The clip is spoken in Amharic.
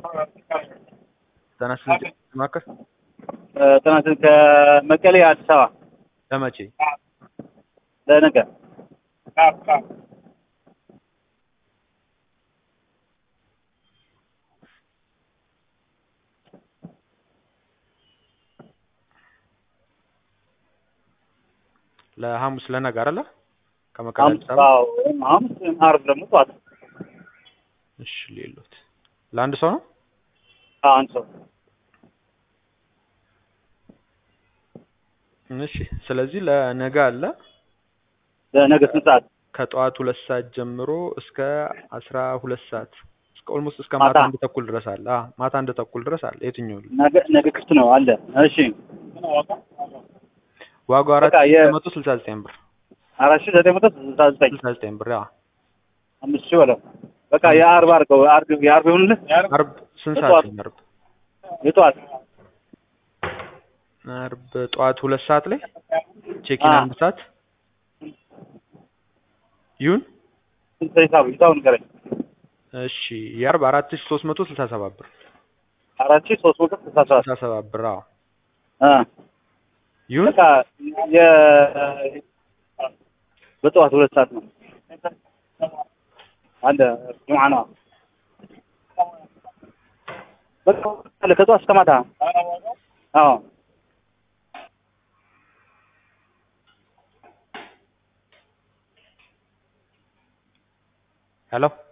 ጤና ይስጥልኝ ማዕከል ጥናት ከመቀሌ አዲስ አበባ ለመቼ? ለነገ ለሐሙስ ለነገ አይደለ? ከመቀሌ ሐሙስ አዲስ አበባ። አዎ፣ ወይም ሐሙስ ወይም ዓርብ ደግሞ ጠዋት እሺ ሌሎት ለአንድ ሰው ነው? አዎ፣ አንድ ሰው እሺ ስለዚህ ለነገ አለ ለነገ ስንት ሰዓት? ከጠዋት ሁለት ሰዓት ጀምሮ እስከ አስራ ሁለት ሰዓት እስከ ኦልሞስት እስከ ማታ ማታ? አንድ ተኩል ድረስ አለ። አዎ ማታ አንድ ተኩል ድረስ አለ። የትኛው ነው? ነገ ነገ ክፍት ነው አለ። እሺ ዋጋው አራት በቃ የ- መቶ ስልሳ ዘጠኝ ብር አራት ሺህ ዘጠኝ መቶ ስልሳ ዘጠኝ ስልሳ ዘጠኝ ብር አዎ። አምስት ሺህ በለው በቃ የዓርብ አድርገው ዓርብ የዓርብ ይሁንልህ። አርብ ስንት የጠዋት? ሰዓት ነው? አርብ የጠዋት አርብ ጠዋት ሁለት ሰዓት ላይ ቼኪን አ። አንድ ሰዓት ይሁን። ስንት ሂሳቡ ሂሳቡ ንገረኝ። እሺ የአርብ አራት ሺህ ሶስት መቶ ስልሳ ሰባት ብር አራት ሺህ ሶስት መቶ ስልሳ ሰባት ስልሳ ሰባት ብር አዎ። አ ይሁን በቃ የ በጠዋት ሁለት ሰዓት ነው አለ ጁምዓ ነው። በቃ አለ ከጠዋት እስከ ማታ አዎ ሄሎ